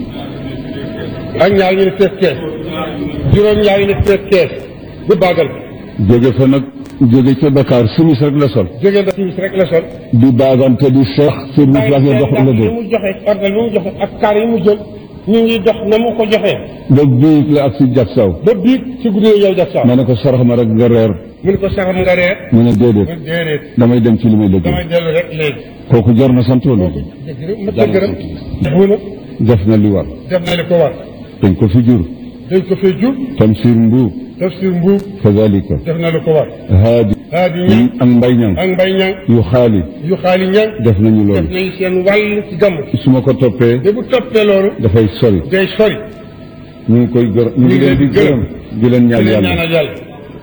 ak ñaar ñu ne fees kees juróom-ñaar ñu ne fees kees bu baagal jóge fa nag jóge ca Dakar simis rek la sol jógee na timis rek la sol di baagante di seex service la nga dox la yi dee mu joxe ordre yi mu joxe ak kaar yi mu jël ñu ngi dox na mu ko joxee ba biig la ak si jak saw ba biig ci guddi yow def sax ma ne ko sarax ma rek nga reer mu ne ko saxam nga reer mu ne déedéet mu déedéet damay dem ci li may damay liggéey dellu rek léegi kooku jar na sant wala ma ta gërëm buuna def na li war def na li ko war dañ ko fi jur dañ ko fee jur tamsir mbuub tafsir mbuub kazalika def na li ko war haadi haadi ñang ak mbay ñang ak mbay ñang yu xaali yu xaali ñang def nañu def loolu nañu seen wàll ci gàmm su ma ko toppee te bu toppee loolu dafay sori day sori ñu ngi koy gërëm ñu ngi leen di gërëm di leen ñaan di leen yàlla ñaanal yàlla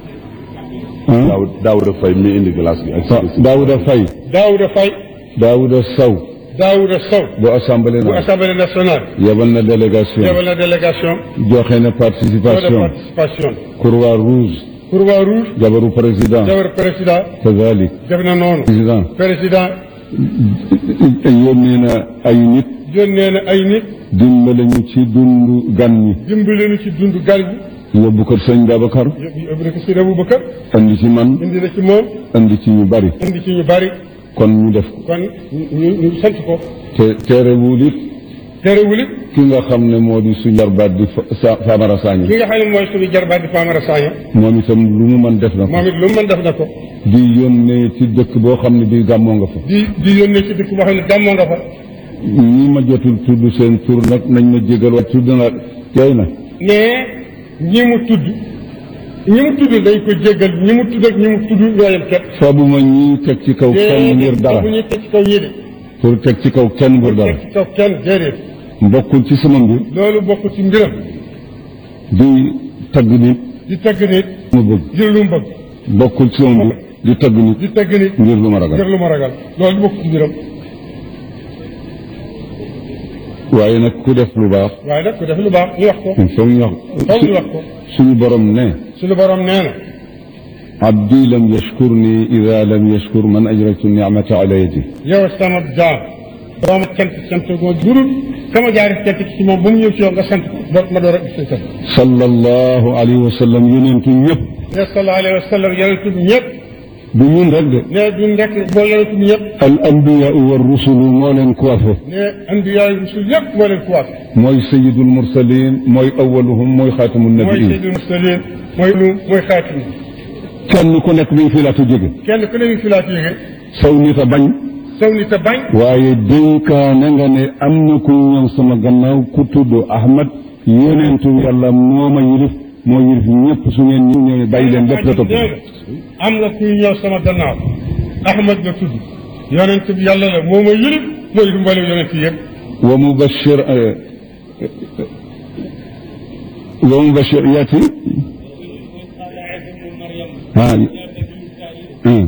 ah daaw Daouda Faye mi indi glace bi ak si Daouda Faye Daouda Faye Daouda Sow Daouda Sow bu assemblée bu na assemblée nationale yebal na délégation yebal na délégation joxe na de participation participation Croix Rouge Croix Rouge jabaru président jabar président kazalik def na noonu président président yónnee na ay nit yónnee na ay nit dimbale ñu ci dundu gan ñi dimbali nu ci dund gar gi yóbbu kër sëñ Babacar yóbbu yóbbu na ko si Abubakar andi ci man indi na ci moom andi ci ñu bari indi ci ñu bari kon ñu def ko kon ñu ñu sant ko te terewul it terewul it ki nga xam ne moo di suñu jarbaat di fa sa Famara Sagna ki nga xam ne mooy suñu jarbaat di Famara Sagna moom itam lu mu mën def na ko moom it lu mu mën def na ko di yónnee ci dëkk boo xam ne bii gàmmoo nga fa di di yónnee ci dëkk boo xam ne gàmmoo nga fa ñi ma jotul tudd seen tur nag nañ ma jégal wa tudd na tey na mais ñi mu tudd ñi mu tudd dañ ko jéggal ñi mu tudd ak ñi mu tudd ñooyam képp fabuma ñi teg ci kaw kenn ngir dara bu ñuy teg ci kaw ñii de pour teg ci kaw kenn ngir dara teg ci kaw kenn déedéet mbokkul ci sama mbir loolu bokk ci mbiram di tagg nit di tagg nit ma bëgg ngir lu mu bëgg bokkul ci sama mbir di tagg nit di tagg nit ngir lu ma ngir ragal lu ma ragal loolu bokk ci mbiram waaye nag ku def lu baax waaye nag ku def lu baax ñu wax ko il faut ñu wax foog ñu wax ko suñu borom ne suñu borom nee na abdi lam yashkurni ida lam yashkur man ajratu nicmata ala yadi yow sama jaam borom cant cant goo jurul sama jaari cant ci moom bu mu ñëw ci yow nga sant ko ba ma door a gis sant sallallahu alayhi wa sallam yonentu ñëpp ne sallallahu alayhi wa sallam yonent bi ñëpp du ñun rek de ne duñ rek boo yonent bi ñëpp al anbiyaau wa rusulu moo leen coiffé ne anbiyaa yi rusul yëpp moo leen kuwaat mooy sayidul mursalin mooy awaluhum mooy xaatamu mooy nabiin sayyidul mursalin mooy lu mooy xaatim kenn ku nekk bi fii laata jóge kenn ku ne ñu fi laat yéege saw nit a bañ saw ni te bañ waaye dénkaane nga ne am na ku ñëw sama gannaaw ku tudd Ahmad yonentu yàlla moo ma yilif moo yilif ñëpp su ngeen ñu ñëwee bàyyi leen lépp la topp nee nga am nga kuy ñëw sama gannaaw Ahmad la tudd yonent bi yàlla la moo ma yilif mooy lu mboolem yonent yi yëpp wa mubashir wa mubashir yaati ah ah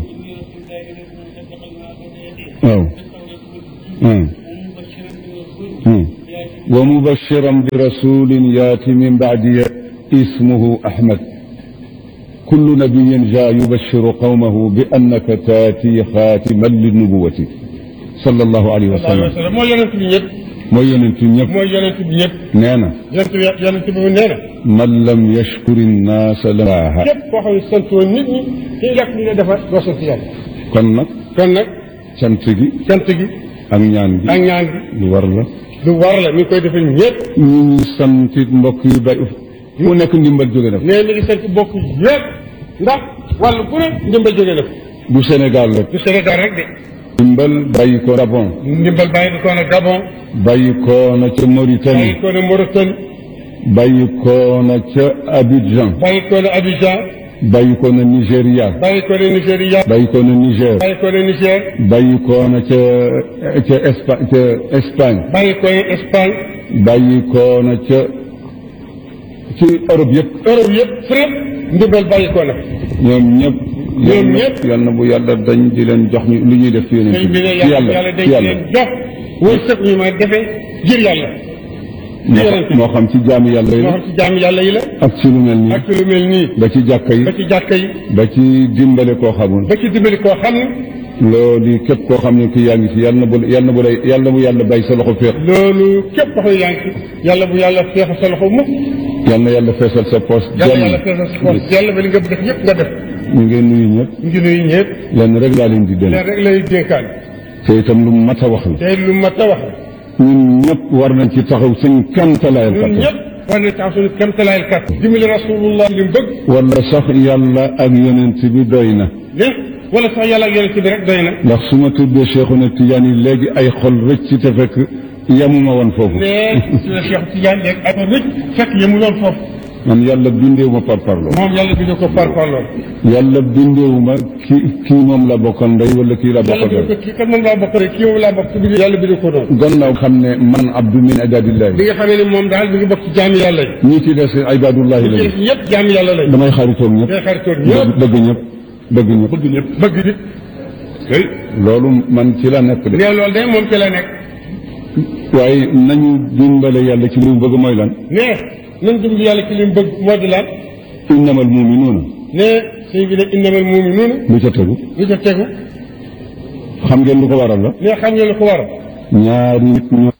waaw ah ah ومبشرا برسول ياتي من بعدي اسمه احمد كل نبي جاء يبشر قومه بانك تاتي خاتما للنبوه صلى الله عليه sallallahu alayhi wa وسلم sallam mooy yonent bi ñëpp mooy yonent ñëpp mooy yonent bi ñëpp nee na yonent bi yonent bi nee na man lam yashkuri nnaasa laaha képp koo xam ne santoo nit ñi ci njëkk li nga defar doo sant yàlla kon nag kon nag cant gi cant gi ak ñaan gi ak ñaan gi lu war la lu war la mi ngi koy defal ñëpp ñu ngi santit mbokk yu bari fu nekk ndimbal jóge def nee mi ngi sant bokk yëpp ndax wàllu bu ne ndimbal jóge na ko du Sénégal rek du Sénégal rek de ndimbal bàyyi ko Gabon ndimbal bàyyi ko na Gabon bàyyi ko na ca Mauritanie bàyyi ko na Mauritanie bàyyi ko na ca Abidjan bàyyi ko na Abidjan bàyyi ko na Nigéria bàyyi ko na Nigéria bàyyi ko na Niger bàyyi ko na Niger bàyyi ko na ca ca Espagne ca Espagne bàyyi ko na Espagne bàyyi ko na ca ci Europe yëpp Europe yëpp fépp ndimbal bàyyi ko na ñoom ñëpp ñoom ñëpp yal na bu yàlla dañ di leen jox ñu lu ñuy def ci yeneen sëñ bi ne ci yàlla yàlla dañ ci yàlla leen jox wërsëg ñu ma defee ngir yàlla moo xam- moo xam ci jaami yàlla yi moo la xam ci jaam yàlla yi la ak ci lu mel nii ak ci lu mel nii ba ci jàkka yi ba ci jàkka yi ba ci dimbale koo xamul ba ci dimbali koo xam ne loolu képp koo xam ne ki yaa ngi ci yàlla na bu yàlla na bu lay yàlla na bu yàlla bàyyi sa loxo féex loolu képp koo xam ne yaa ngi ci yàlla bu yàlla feexal sa loxo mukk yàlla na yàlla feesal sa poos yàlla yàlla feexal sa poos yàlla ba li nga def yëpp nga def ñu ngeen nuyu ñëpp ngi nuyu ñëpp lenn rek laa leen di leen dénk rek lay dénkaan te itam lu mat a wax la te lu mat a wax ñun ñëpp war nañ ci taxaw suñ kamtalaayal ñun kattan ñëpp war na tax suñu kéemtalaayal kat dimbali rasulullah li mu bëgg wala sax yàlla ak yonent bi doy na ne wala sax yàlla ak yonent bi rek doy na ndax su ma tuddee Cheikhuna Tidiane yi léegi ay xol rëcc ci te fekk yemuma woon foofu ne suñu Cheikh Tidiane léegi ak rëcc fekk yemu loon foofu man yàlla bindeewu ma par parlo moom yàlla bi ko par parloon yàlla bindeewu ma kii kii moom la bokkal ndey wala kii la yàlla bokkal bi ko kii kat moom laa bokk rek kii moom laa bokk ci biir yàlla bi ko doon gannaaw xam ne man abdu min ibadillahi bi nga xamee ne moom daal bi nga bokk ci jaami yàlla yi ñii ci des ibadullahi ci lañu def ñëpp jaami yàlla lañ damay xaritoog ñëpp day xaritoon ñëpp bëgg ñëpp bëgg ñëpp bëgg ñëpp bëgg nit oui loolu man ci la nekk de ne loolu de moom ci la nekk waaye nañu dimbale yàlla ci li mu bëgg mooy lan ne nañ dimbali yàlla ci li mu bëgg moo di lan innamal muminuuna ne sëñ bi ne innamal muminuuna lu ca tegu lu ca tegu xam ngeen lu ko waral la ne xam nga lu ko waral ñaari nit ñoo